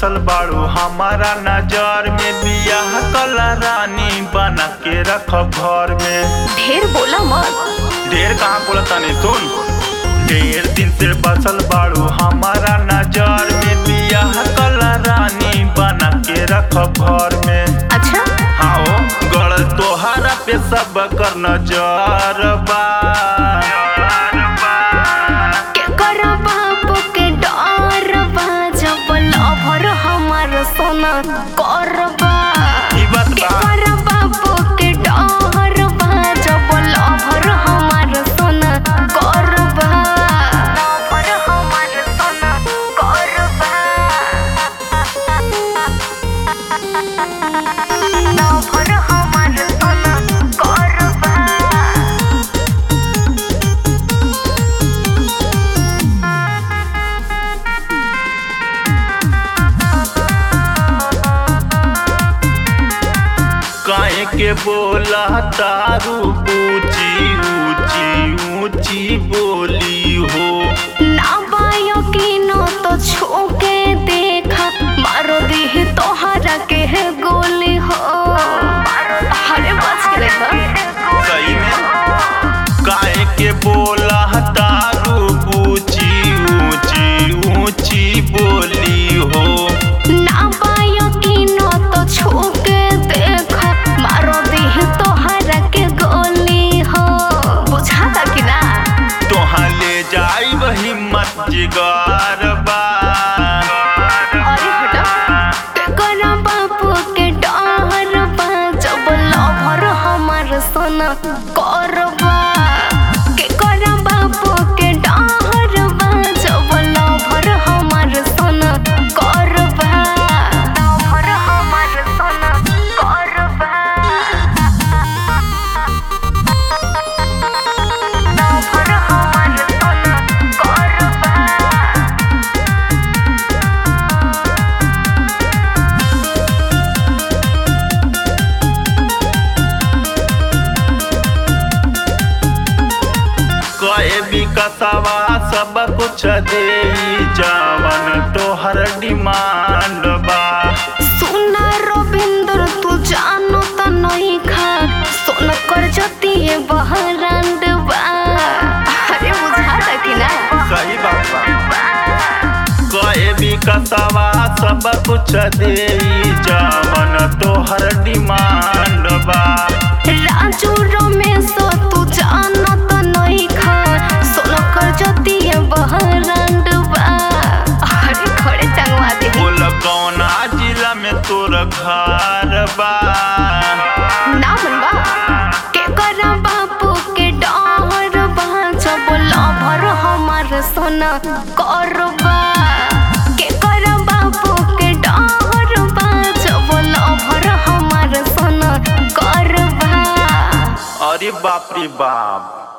बसल बाड़ू हमारा नजर में बियाह कला रानी बना के रख घर में ढेर बोला मत ढेर कहाँ बोला तानी सुन ढेर दिन से बसल बाड़ू हमारा नजर में बियाह कला रानी बना के रख घर में अच्छा हाँ गड़ तोहरा पे सब कर नजर बा के कर बाप के डर बा जब लभर हमार सोना करबा ई बात के बा कर बाप के डर बा जब लभर हमार सोना करबा लभर हमार सोना करबा लभर हमार सोना करबा काहे के बोला तारू ऊंची ऊंची ऊंची बोली हो ना बायो की नो तो छूके देखा मारो दी तोहरा के है गोली हो अरे बच के देखा सही में काहे के बोला तारू ऊंची ऊंची ऊंची बोली हो ना बायो की नो तो छूके देखा मारो दी तोहरा के गोली हो बुझाता कि ना तोहाँ ले जाई हिम्मत जिगर बा अरे हटा के करा बापू के डर बा जब लभर हमार सोना करबा के करा बापू के डर बा जब लभर हमार सोना करबा लभर हमार सोना करबा लभर हमार सोना करबा कए विकसवा सब कुछ दे जावन तोहर डिमांड बा सुना रविंद्र तू जानो त नहीं खा सोन कर जती है बहरांड बा अरे बुझाता कि ना सही बात बा कए विकसवा सब कुछ दे जावन तोहर डिमांड बा राजू रमेश तू जानो त नहीं खा सोन कर जती है बहरांड बा अरे खड़े टंगवा दे बोल कौना जिला में तोर घर बा ना मनबा के करा बापू के डर बा जब लभर हमार सोना करबा के करा बापू के डर बा जब लभर हमार सोना करबा अरे बाप रे बाप